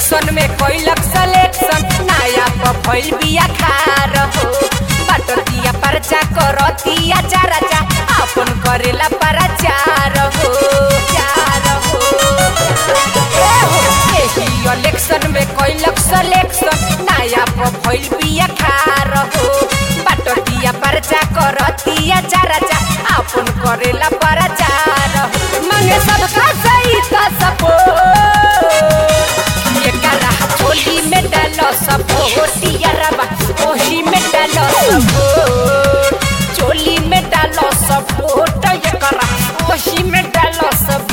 Election में कैलक selection नया पफैल बिया खार हो बटतिया परचा करतिया चाराचा अपन करेला प्रचार हो चार हो ए हो, एही इलेक्शन में कैलक सिलेक्शन नया पफैल बिया खार हो बटतिया परचा करतिया चाराचा अपन करेला प्रचार हो मांगे सबका सही का सपोर्ट ये करा होली में डालो सब होतिया रबा ओही में डालो सब चोली में डालो सब वोट ये करा ओही में डालो सब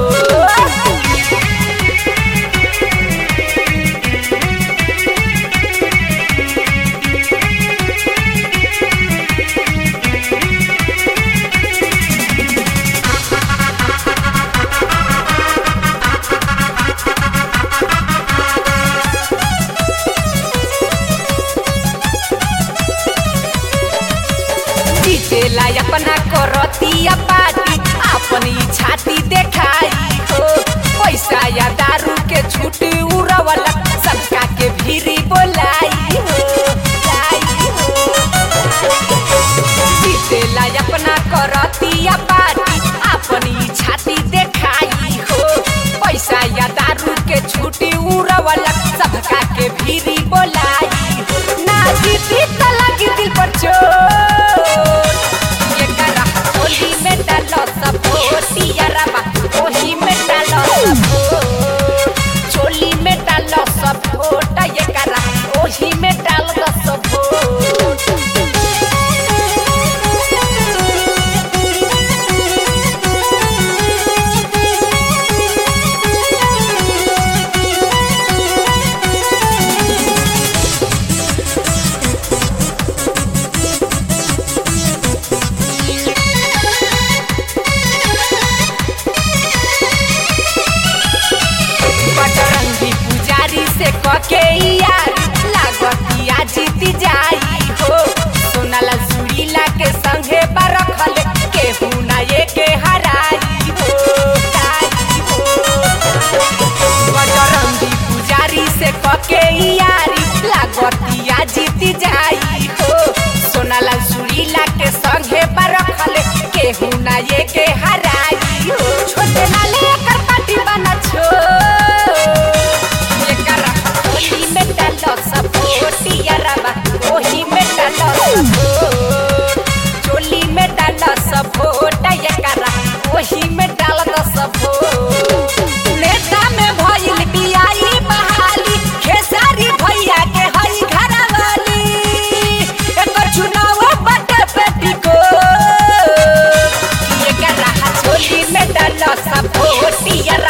जीतेला अपना करतिया पार्टी अपनी छाती देखाई हो पैसा या दारू के छूट उड़वला सबका के भीरी बोलाई हो लाई हो जीतेला अपना करतिया पार्टी अपनी छाती देखाई हो पैसा या दारू के छूटी उड़वला सबका के भीरी बोलाई हो ना जीती त लगी दिल पर चोट ये करा होली में डालो सब होतिया रबा ओही में डालो सब वोट। चोली में डालो सब वोट ये करा ओही में डाल दो सब वोट। बजरंगी पुजारी से कके यार लागतिया जीती जाई हो सोनाला सुरीला के संगे बरखल केहू ना ये के हराई हो ताई हो बजरंगी पुजारी से कके यारी लागतिया जीती जाई हो सोनाला सुरीला के संगे बरखल केहू ना ये के हराई हो छोटे ना लेकर पार्टी बना छो ये करा होली में डालो सब होतिया रबा ओही में डालो सब वोट। चोली में डालो सब वोट ये करा ओही में डाल दो सब वोट। नेता में भइल बियाई बहाली खेसारी भैया के हई घरवाली एकर चुनाव बटे बेटी को ये करा होली में डालो सब वोटिया